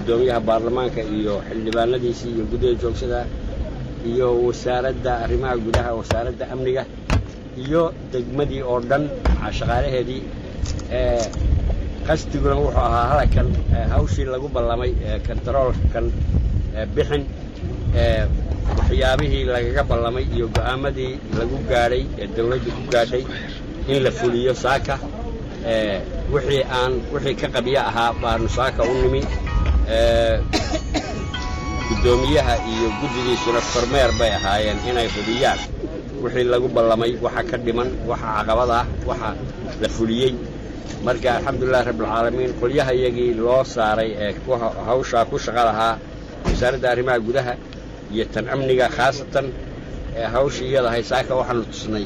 guddoomiyaha baarlamaanka iyo xildhibaanadiisii iyo guddida joogsada iyo wasaaradda arrimaha gudaha wasaaradda amniga iyo degmadii oo dhan shaqaalaheedii qasdiguna wuxuu ahaa halakan hawshii lagu ballamay kontaroolkan bixin waxyaabihii lagaga ballamay iyo go'aamadii lagu gaadhay ee dawladdu ku gaadhay in la fuliyo saaka wixii aan wixii ka qabyo ahaa baanu saaka u nimi guddoomiyaha iyo guddigiisuna kormeer bay ahaayeen inay hubiyaan wixii lagu ballamay waxa ka dhiman waxa caqabad ah waxa la fuliyey marka alxamdulilahi rabbilcaalamiin qolyaha iyagii loo saaray ee hawshaa ku shaqa lahaa wasaaradda arrimaha gudaha iyo tan amniga khaasatan hawshii iyadahay saaka waxaanu tusnay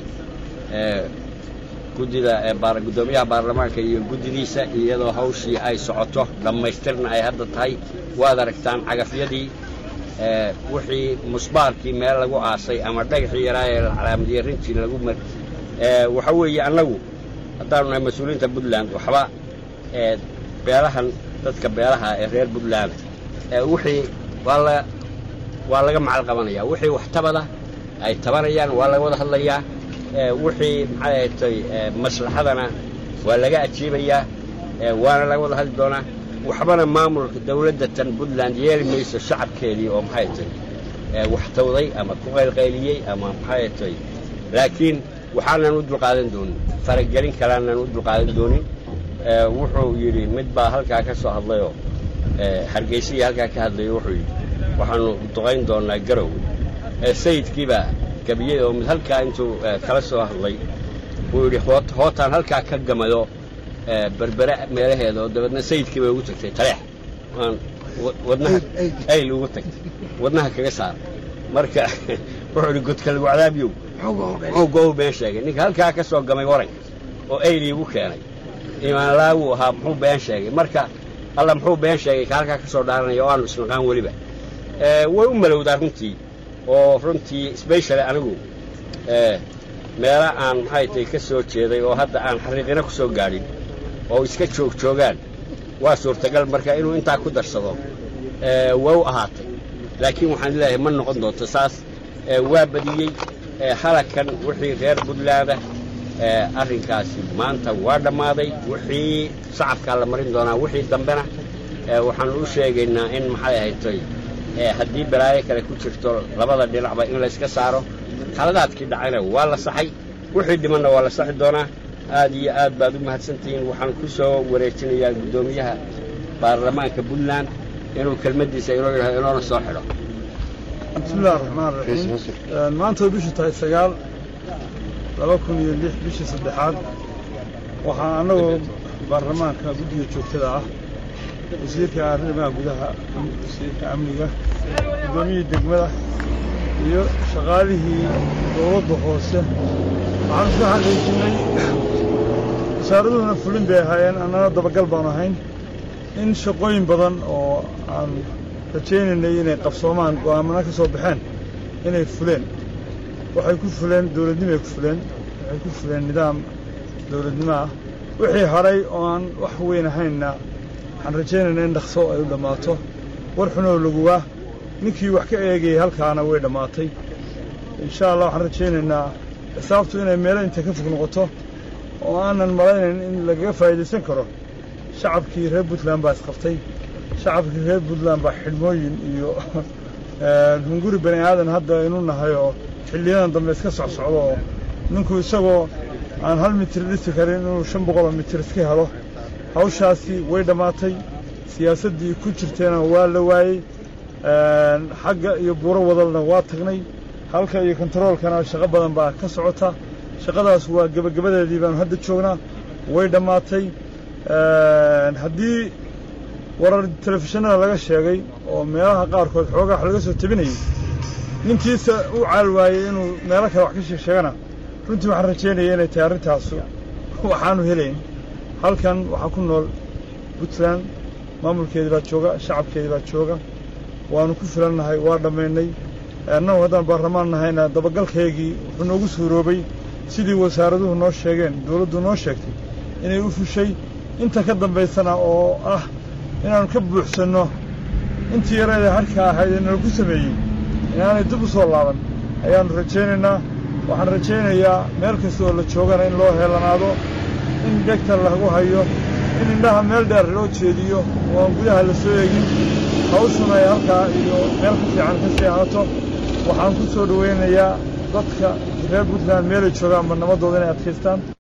guddida guddoomiyaha baarlamaanka iyo guddidiisa iyadoo hawshii ay socoto dhammaystirna ay hadda tahay waad aragtaan cagafyadii wixii musbaarkii meel lagu aasay ama dhagaxii yaraa ee calaamadiyey rintii lagu mar waxa weeye annagu haddaanu nahay mas-uuliyiinta puntland waxba beelahan dadka beelaha ee reer puntland wixii waa la waa laga macal qabanaya wixii wax tabada ay tabanayaan waa laga wada hadlayaa wixii maxay ahatay maslaxadana waa laga ajiibayaa waana laga wada hadli doonaa waxbana maamulka dawladda tan puntland yeeli mayso shacabkeedii oo maxay tay wax tawday ama ku qaylqayliyey ama maxay tay laakiin waxaanan u dulqaadan doonin faragelin kalaanan u dulqaadan doonin wuxuu yidhi mid baa halkaa ka soo hadlayoo hargeysigii halkaa ka hadlayo wuxuu yidhi waxaanu duqayn doonnaa garow sayidkiibaa gabiyey oo mid halkaa intuu kala soo hadlay wuu yidhi hootaan halkaa ka gamado berbere meelaheeda oo dabeedna sayidkii bay ugu tagtay taleex waan wadnaha ayl ugu tagtay wadnaha kaga saar marka wuxuu idhi godka lagu cadaabiyow ogow been sheegay ninka halkaa ka soo gamay waranka oo ayl iigu keenay imaanlaawuu ahaa muxuu been sheegay marka alla muxuu been sheegay ka halkaa ka soo dhaaranaya oo aanu isnaqaan weliba way u malowdaa runtii oo runtii sbeshali anigu meela aan maxay tay ka soo jeeday oo hadda aan xariiqina ku soo gaadhin oo iska joog joogaan waa suurtagal marka inuu intaa ku darsado waa u ahaatay laakiin waxaan leeyahay ma noqon doonto saas waa badiyey halakan wixii reer puntlaanda arrinkaasi maanta waa dhammaaday wixii shacabkaa la marin doonaa wixii dambena waxaanu u sheegaynaa in maxay ahaytay haddii balaayo kale ku jirto labada dhinacba in layska saaro khaladaadkii dhacayna waa la saxay wixii dhimanna waa la saxi doonaa aad iyo aad baad u mahadsantihiin waxaan ku soo wareejinayaa guddoomiyaha baarlamaanka puntland inuu kelmaddiisa inoo yidhahdo inoona soo xidho bismillahi raxmaan raxiim maanta way bishu tahay sagaal laba kun iyo lix bishii saddexaad waxaa annagoo baarlamaanka guddiga joogtada ah wasiirka arrimaha gudaha wasiirka amniga guddoomiyihii degmada iyo shaqaalihii dowladda hoose waxaanu soo xaqiijinay wasaaraduhuna fulin bay ahaayeen annana dabagal baanu ahayn in shaqooyin badan oo aan rajaynaynay inay qabsoomaan go'aamana ka soo baxeen inay fuleen waxay ku fuleen dawladnimoay ku fuleen waxay ku fuleen nidaam dawladnimo ah wixii haray oo aan wax weyn ahaynna waxaan rajaynaynaa in dhaqso ay u dhammaato war xunoo laguwaa ninkii wax ka eegayay halkaana way dhammaatay insha allah waxaan rajaynaynaa xisaabtu inay meelo intay ka fog noqoto oo aanan malaynayn in lagaga faa'iidaysan karo shacabkii reer puntland baa isqabtay shacabkii reer puntland baa xidhmooyin iyo hunguri bani aadan hadda aynu nahay oo xilliyadan dambe iska socsocdo oo ninku isagoo aan hal mitir dhisi karin inuu shan boqoloo mitir iska helo hawshaasi way dhammaatay siyaasaddii ku jirteena waa la waayey xagga iyo buuro wadalna waa tagnay halka iyo kontaroolkana shaqo badan baa ka socota shaqadaas waa gebagabadeedii baanu hadda joognaa way dhammaatay haddii warar telefishinada laga sheegay oo meelaha qaarkood xoogaa wax laga soo tebinayay ninkiisa u caal waayey inuu meelo kale wax ka sheeg sheegana runtii waxaan rajaynaya inay tahay arrintaasu waxaanu helayn halkan waxaa ku nool puntland maamulkeedii baa jooga shacabkeedii baa jooga waanu ku filannahay waa dhammaynay annagu haddaan baarlamaan nahayna dabagalkaygii wuxuu noogu suuroobay sidii wasaaraduhu noo sheegeen dawladdu noo sheegtay inay u fushay inta ka dambaysana oo ah inaannu ka buuxsanno intii yareeda harka ahayd ee nalaku sameeyey inaanay dib u soo laaban ayaannu rajaynaynaa waxaan rajaynayaa meel kasta oo la joogana in loo heelanaado in dhegta lagu hayo in indhaha meel dheer loo jeediyo oo aan gudaha la soo eegin hawshuna ay halkaa iyo meel ka fiican ka sii ahaato waxaan ku soo dhowaynayaa dadka reer puntland meelay joogaanba nabaddooda inay adkaystaan